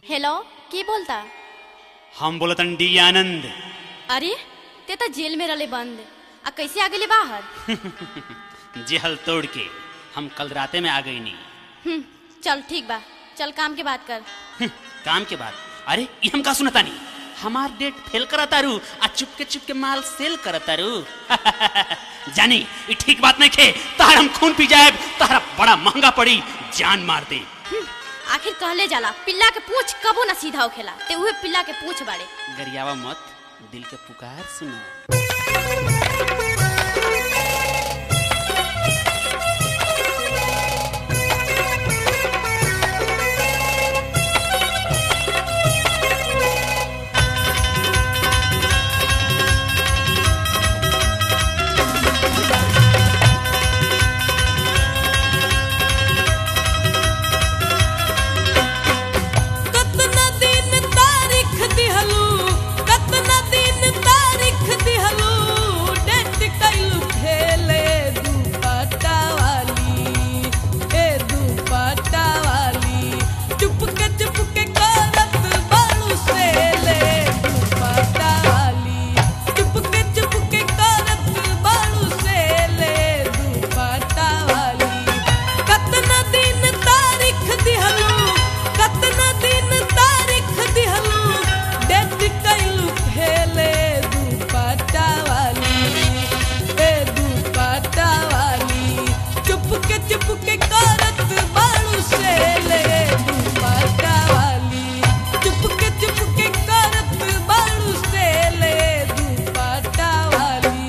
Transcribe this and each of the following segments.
hello की बोलता हम बोलतन डी आनंद अरे ते तो जेल में रले बंद आ कैसे आ गेले बाहर जेहल तोड़ के हम कल राते में आ गई नी हम्म, चल ठीक बा चल काम के बात कर हम्म, काम के बाद अरे ये हम का सुनता नी हमार डेट फेल करतारू आ चुपके चुपके माल सेल करतारू जानी ये ठीक बात नहीं खे तार हम खून पी जाए तारा बड़ा महंगा पड़ी जान मार दे हम्म, आखिर कहले जाला पिल्ला के पूछ कबो ना सीधा होखेला ते उहे पिल्ला के पूछ बाड़े गरियावा मत दिल के पुकार सुनो कतना दिन तारीख दिहलू कतना दिन तारीख दिहलू डेट कैलू खेले दुपट्टा वाली ए दुपट्टा वाली चुपके चुपके करत बालू से ले दुपट्टा वाली चुपके चुपके करत बालू से ले दुपट्टा वाली कतना दिन तारीख दिहलू कतना दिन तारीख दिहलू डेट कैलू खेले दुपट्टा वाली ए दुपट्टा वाली चुपके चुपके करत बालू से ले दुपट्टा वाली चुपके चुपके करत बालू से ले दुपट्टा वाली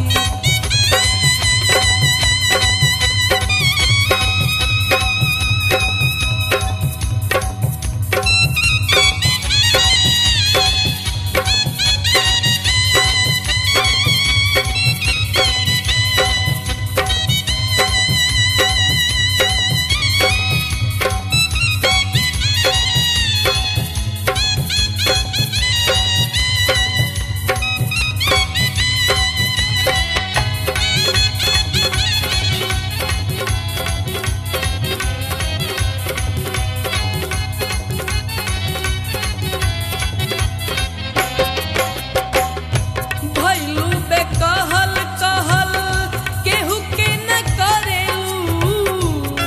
भैलू बे कहल कहल केहू के न करेलू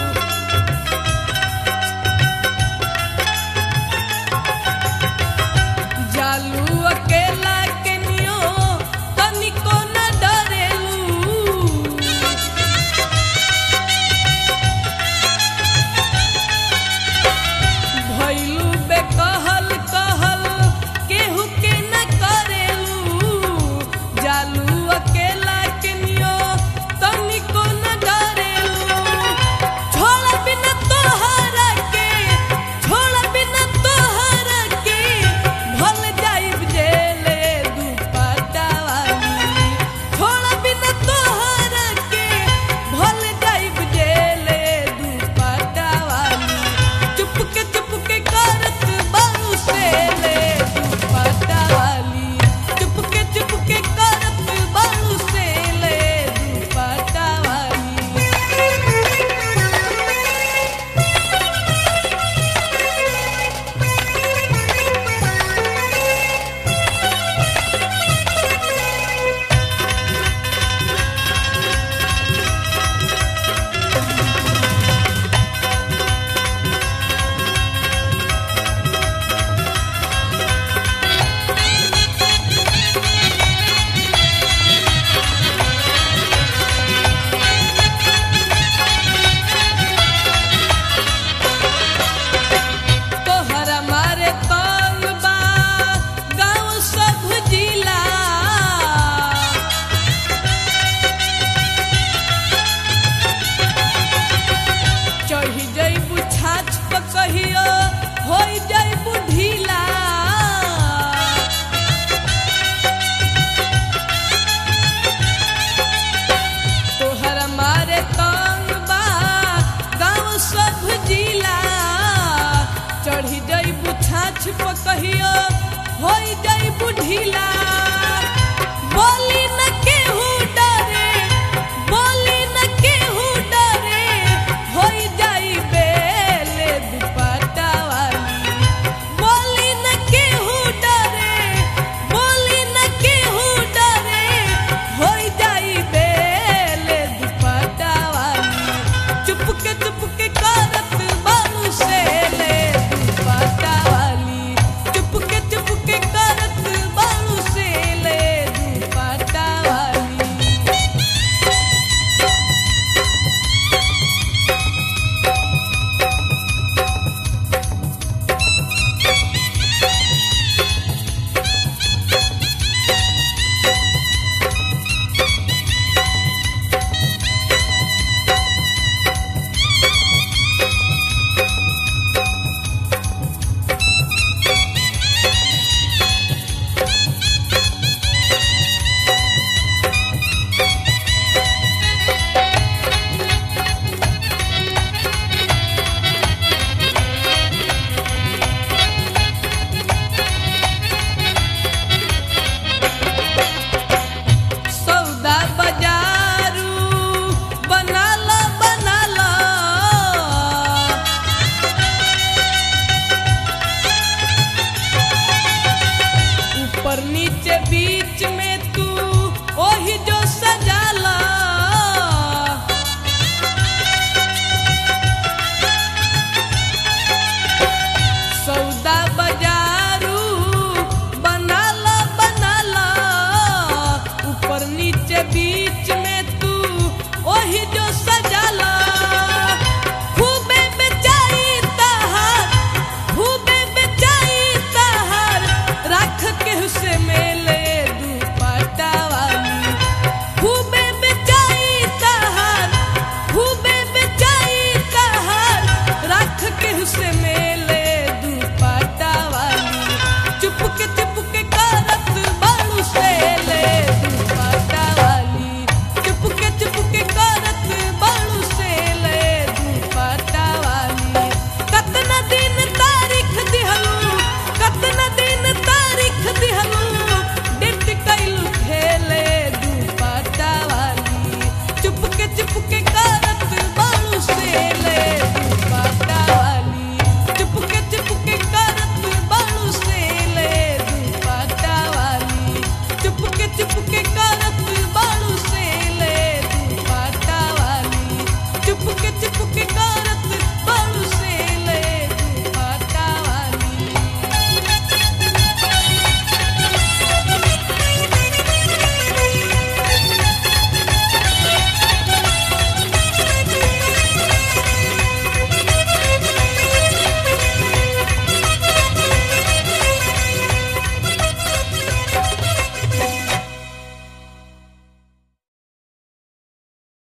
जालू अकेला के नियो तनिको न डरेलू भैलू बे कहल कहल केहू के न करेलू जालू अकेला के नियो तनिको न डरेलू छोड़ बिना तोहरा के छोड़ बिना तोहरा के भल जाइब जेले दुपट्टा वाली छोड़ बिना तोहरा के भल जाइब जेले दुपट्टा वाली चुपके चुपके करत बालू से ले दुपट्टा वाली चुपके चुपके करत बालू से ले दुपट्टा वाली तोहरा मारे तंग बा गाँव सब जिला चढ़ी जइबू छाछ पर कहियो हो जइबू ढीला तोहरा मारे तंग बा गाँव सब जिला चढ़ी जइबू छाछ पर कहियो हो जइबू ढीला